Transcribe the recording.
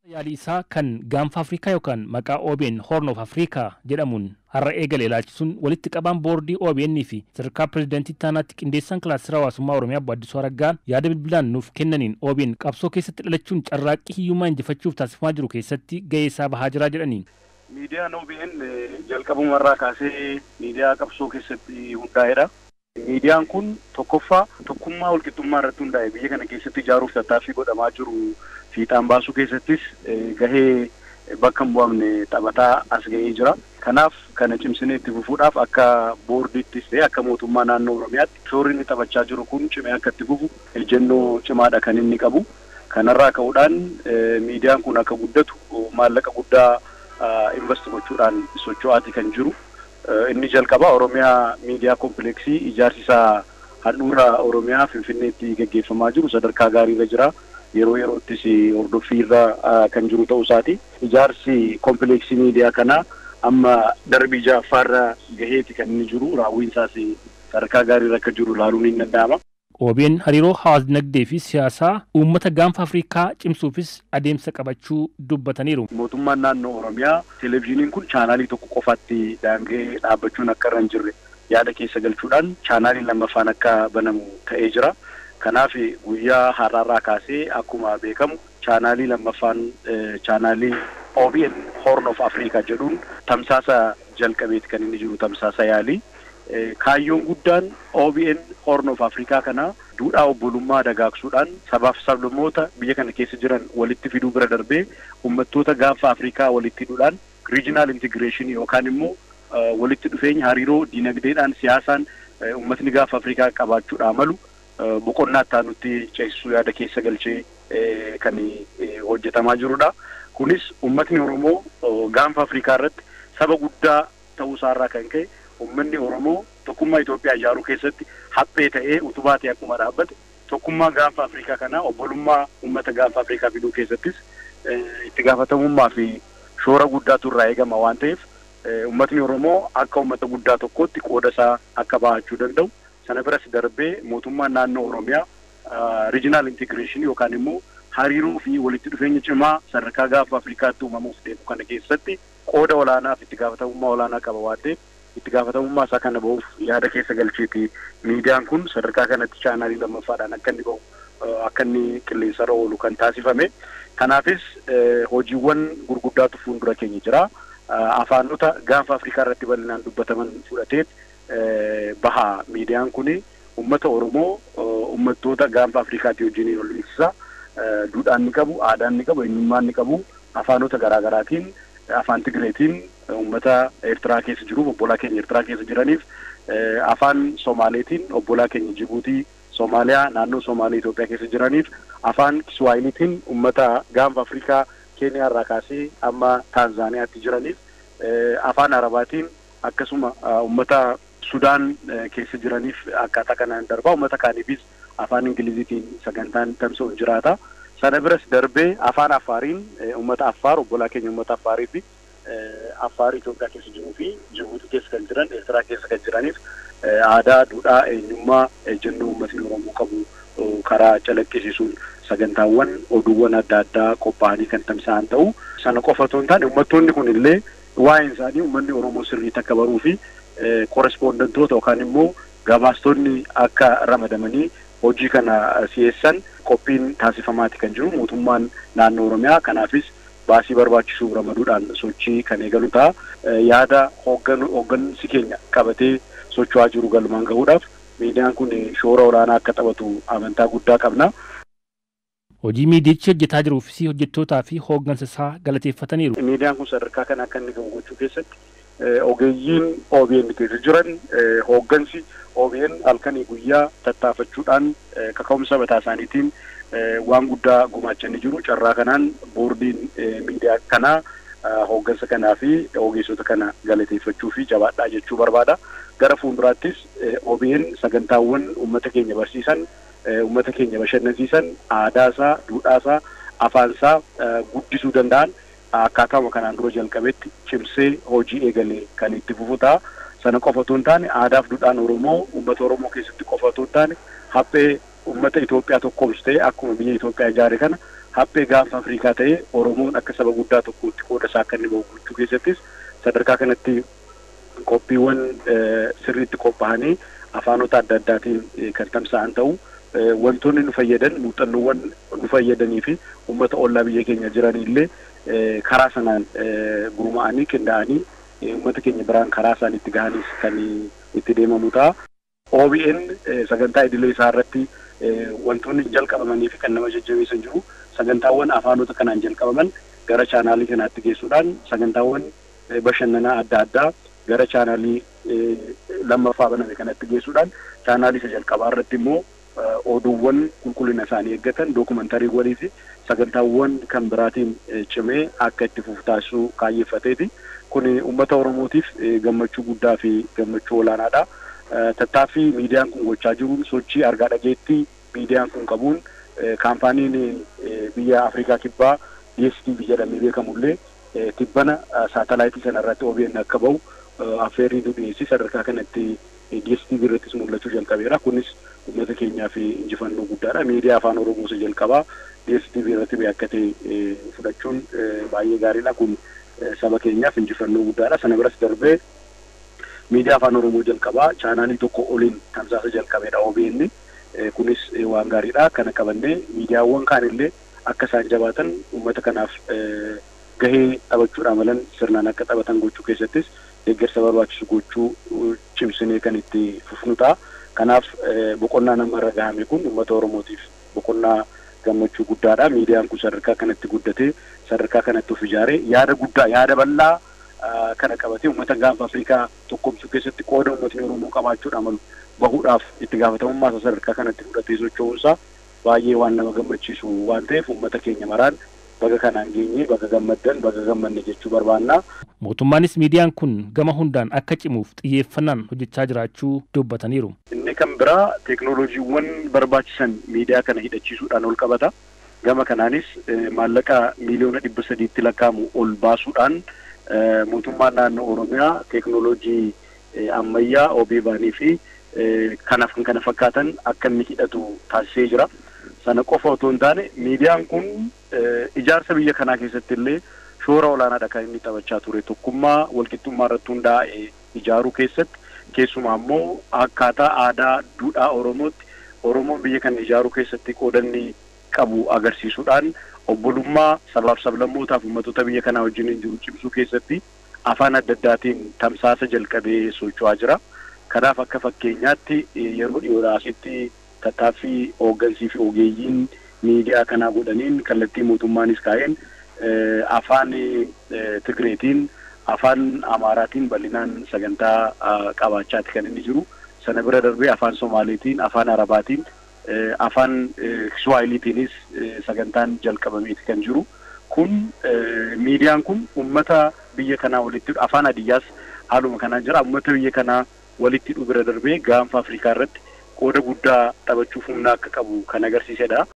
Yaalii isaa kan gaanfa Afrikaa yookaan maqaa OBN Horn of Afrikaa jedhamuun har'a eegale ilaalchisuun walitti qabaan boordii OBN fi sadarkaa pirezidaantii taanaatti qindeessaan kilaastira hawaasummaa Oromiyaa Obbo Addisuu Araggaa yaada bilbilaan nuuf kennaniin OBN qabsoo keessatti dhalachuun carraaqqii hiyyummaa injifachuuf taasifamaa jiru keessatti gahee isaa bahaa jira jedhaniin. Miidiyaan OBN jalqabumarraa kaasee miidiyaa qabsoo keessatti hundaa'edha. Miidiyaan kun tokkoffaa tokkummaa walqixxummaa irratti hundaa'e biyya kana keessatti ijaaruuf tattaaffii godhamaa jiru fiixaan baasuu keessattis gahee bakka hin bu'amne taphataa as ga'ee jira. Kanaaf kana cimsinee itti fufuudhaaf akka boordiittis ta'e akka mootummaa naannoo Oromiyaatti shoorri inni taphachaa jiru kun cimee akka itti fufu ejjennoo cimaadha kan inni qabu. Kanarraa ka'uudhaan miidiyaan kun akka guddatu maallaqa guddaa invest gochuudhaan socho'aati kan jiru. Inni jalqaba Oromiyaa miidiyaa kompleksii ijaarsi isaa handhuura Oromiyaa Finfinneetti gaggeeffamaa jiru sadarkaa gaariirra jira. Yeroo yeroottis hordoffiirra kan jiru ta'uu isaati. Ijaarsi kompleksii miidiyaa kanaa amma darbii ja'affaarra gaheeti kan inni jiru. Raawwiinsaas sadarkaa gaariirra akka jiru ilaaluun ni danda'ama. OBN hariiroo hawaas dinagdee fi siyaasaa uummata gaanfa Afrikaa cimsuufis adeemsa qabachuu dubbataniiru. Mootummaan naannoo Oromiyaa televezyiiniin kun chaanaalii tokko qofaatti daangee dhaabbachuun akka irra hin jirre yaada keessa galchuudhaan chaanaalii lammaffaan akka banamu ta'ee jira. Kanaaf guyyaa har'aarraa kaasee akkuma beekamu chaanaalii lammaffaan chaanaalii OBN Horn of Africa jedhuun tamsaasa jalqabeeti kan inni jiru tamsaasa yaalii. kaayyoon guddaan OBN Horn of Afrikaa kana duudhaa obbolummaa dagaagsuudhaan sabaaf sablammoota biyya kana keessa jiran walitti fiduu bira darbee uummattoota gaanfa Afrikaa walitti hidhuudhaan regional integration yookaan immoo walitti dhufeenya hariiroo dinagdeedhaan siyaasaan uummatni gaanfa Afrikaa qabaachuudhaa malu boqonnaa itti ceesisuu yaada keessa galchee kan hojjetamaa jirudha. Kunis uummatni Oromoo gaanfa Afrikaa irratti saba guddaa ta'uusaarraa kan ka'e uummanni Oromoo tokkummaa Itoophiyaa ijaaruu keessatti haphee ta'ee utubaa ta'e akkuma dhaabbate tokkummaa gaanfa Afrikaa kanaa obbolummaa uummata gaanfa Afrikaa fiduu keessattis itti gaafatamummaa fi shoora guddaatu irraa eegama waan ta'eef uummatni Oromoo akka uummata guddaa tokkootti qooda isaa akka bahachuu danda'u sana biras darbee mootummaan naannoo Oromiyaa regional integration yookaan immoo hariiroo fi walitti dhufeenya cimaa sadarkaa gaanfa Afrikaatti uumamuuf deemu kana keessatti qooda olaanaa fi itti gaafatamummaa olaanaa qaba waan ta'eef itti gaafatamummaa isaa kana bahuuf yaada keessa galcheeti miidiyaan kun sadarkaa kanatti chaanaalii lammaffaadhaan akka inni bahu akka inni qilleensarra oolu kan taasifame kanaafis hojiiwwan gurguddaatu fuuldura keenya jira afaanota gaanfa afrikaa irratti bal'inaan dubbataman fudhateet baha miidiyaan kun ummata oromoo ummattoota gaanfa afrikaatti wajjiniin ol beeksisa duudhaan ni qabu aadaan ni qabu eenyummaan ni qabu afaanota garaagaraatiin afaan Tigireetiin uummata Eertiraa keessa jiruuf obbolaa keenya Eertiraa keessa jiraniif afaan Somaaleetiin obbolaa keenya Jibuutii Somaaliyaa naannoo Somaalee Itoophiyaa keessa jiraniif afaan Kiswaahiliitiin uummata gaanfa Afrikaa Keeniyaa irraa kaasee amma Taanzaaniyaatti jiraniif afaan Arabaatiin akkasuma uummata Sudaan keessa jiraniif akkaataa kanaan darbaa uummata kaaniifis afaan Ingiliziitiin sagantaan tamsa'u jiraata. sana biras darbee afaan affaariin uummata affaar obbolaa keenya uummata affaarii fi affaar Itoophiyaa keessa jiruu fi Jibuutii keessa kan jiran Eertiraa keessa kan jiraniif aadaa duudhaa eenyummaa ejjennoo uummatni Oromoo qabu karaa calaqqisiisuun sagantaawwan oduuwwan adda addaa qophaa'anii kan tamsa'an ta'u sana qofa otoo hin taane uummattoonni kun illee waa'een isaanii uummanni Oromoo sirriitti akka baruu fi korespoondantoota yookaan immoo gabaastonni akka ramadamanii hojii kana si'eessan qophiin taasifamaati kan jiru mootummaan naannoo oromiyaa kanaafis baasii barbaachisuu ramaduudhaan sochii kan eegalu ta'a yaada hooggansi keenya qabatee socho'aa jiru galmaan gahuudhaaf miidiyaan kun shoora olaanaa akka taphatu amantaa guddaa qabna. Hojii miidiyichi hojjetaa jiruufis hojjettootaa fi hooggansa isaa galateeffataniiru. Miidiyaan kun sadarkaa kana akka inni gahu gochuu keessatti ogeeyyiin OBN keessa jiran hooggansi OBN halkanii guyyaa tattaafachuudhaan kaka'umsa mataa isaaniitiin waan guddaa gumaachanii jiru. Carraa kanaan boordiin miidiyaa kanaa hooggansa kanaa fi ogeessota kana galateeffachuu fi jabaadhaa jechuu barbaada. Gara fuulduraattis OBN sagantaawwan uummata keenya barsiisan, uummata keenya bashannansiisan, aadaasaa, duudhaasaa, afaansaa guddisuu danda'an akkaataama kanaan dura jalqabetti cimsee hojii eegalee kan itti fufu ta'a. Sana qofa otoo hin taane aadaaf duudhaan Oromoo uummata Oromoo keessatti qofa otoo hin taane haphee uummata Itoophiyaa tokkoomsu ta'e akkuma biyya Itoophiyaa ijaare kana haphee gaanfa Afrikaa ta'ee Oromoon akka saba guddaa tokkootti qooda isaa akka inni bahu gochuu keessattis sadarkaa kanatti qophiiwwan sirriitti qophaa'anii afaanota adda addaatiin kan tamsa'an ta'u wantoonni nu fayyadan muuxannoowwan nu fayyadanii fi uummata ollaa biyya keenya jiranillee karaa sanaan gurmaa'anii qindaa'anii uummata keenya biraan karaa isaan itti gahanis kan itti deemamu ta'a. OBN sagantaa idilee isaa irratti wantoonni jalqabamanii fi kan nama jajjabeessan jiru sagantaawwan afaanota kanaan jalqabaman gara chaanaalii kanaatti geessuudhaan sagantaawwan bashannanaa adda addaa gara chaanaalii lammaffaa baname kanatti geessuudhaan chaanaalii isa jalqabaa irratti immoo oduuwwan qulqullina isaanii eeggatan dookumantariiwwanii fi sagantaawwan kan biraatiin cimee akka itti fufu taasisuu kaayyeeffateeti. Kun uummata Oromootiif gammachuu guddaa fi gammachuu olaanaadha. Tattaaffii miidiyaan kun gochaa jiruun sochii argaa dhageettii miidiyaan kun qabuun kaampaaniin biyya Afrikaa kibbaa DSTV jedhamee beekamullee tibbana saatalaayitii sana irratti OBN akka bahu affeerrii nu dhiyeessi sadarkaa kanatti DSTV irrattis mul'achuu jalqabeera. Kunis uummata keenyaaf injifannoo guddaadha. Miidiyaa afaan Oromoo isa jalqabaa DSTV irratti beekkatee fudhachuun baay'ee gaariidha. Kun saba keenyaaf injifannoo guddaadha. Sana biras darbee miidiyaa afaan Oromoo jalqabaa chaanaalii tokko oliin tamsaasa jalqabeedha OBN. Kunis waan gaariidha. Kana qabannee miidiyaawwan kaanillee akka isaan jabaatan uummata kanaaf gahee taphachuudha malan sirnaan akka taphatan gochuu keessattis deeggarsa barbaachisu gochuu cimsinee kan itti fufnu ta'a. Kanaaf boqonnaa nama irra gahame kun uummata Oromootiif boqonnaa gammachuu guddaadha. Miidiyaan kun sadarkaa kanatti guddatee sadarkaa kanatti of ijaaree yaada guddaa yaada bal'aa kana qabatee uummata gaanfa Afrikaa tokkomsuu keessatti qooda uummatni Oromoo qabaachuudha malu bahuudhaaf itti gaafatamummaa isaa sadarkaa kanatti fudhatee socho'uunsaa baay'ee waan nama gammachiisu waan ta'eef uummata keenya maraan baga kanaan geenye baga gammaddan baga gammanne jechuu barbaanna. Mootummaanis miidiyaan kun gama hundaan akka cimuuf xiyyeeffannaan hojjechaa jiraachuu dubbataniiru. Inni kan biraa teeknooloojiiwwan barbaachisan miidiyaa kana hidhachiisuudhaan ol qabata. Gama kanaanis maallaqa miiliyoona dhibba sadiitti lakkaa'amu ol baasuudhaan mootummaan naannoo Oromiyaa teeknooloojii ammayyaa OBN fi kanaaf kan kana fakkaatan akka inni hidhatu taasisee jira. Sana qofa otoo hin taane miidiyaan kun ijaarsa biyya kanaa keessatti illee shoora olaanaadha kan inni taphachaa ture tokkummaa walqixxummaa irratti hundaa'e ijaaruu keessatti keessumaa immoo akkaataa aadaa duudhaa Oromootti Oromoon biyya kana ijaaruu keessatti qoodanni qabu agarsiisuudhaan obbolummaa sabaaf sablammootaaf uummattoota biyya kanaa wajjin jiru cimsuu keessatti afaan adda addaatiin tamsaasa jalqabee socho'aa jira. Kanaaf akka fakkeenyaatti yeroo dhiyoodhaa asitti tattaaffii hooggansii fi ogeeyyiin miidiyaa kanaa godhaniin kallattii mootummaanis kaa'een afaan Tigreetiin afaan Amaaraatiin bal'inaan sagantaa qabaachaati kan inni jiru. Sana bira darbee afaan Somaaliitiin afaan Arabaatiin afaan Kiswaahiliitiinis sagantaan jalqabameeti kan jiru. Kun miidiyaan kun uummata biyya kanaa walitti afaan Hadiyyaas haaluma kanaan jira. Uummata biyya kanaa walitti dhufuu bira darbee gaanfa Afrikaa irratti qooda guddaa taphachuuf humna akka qabu kan agarsiisedha.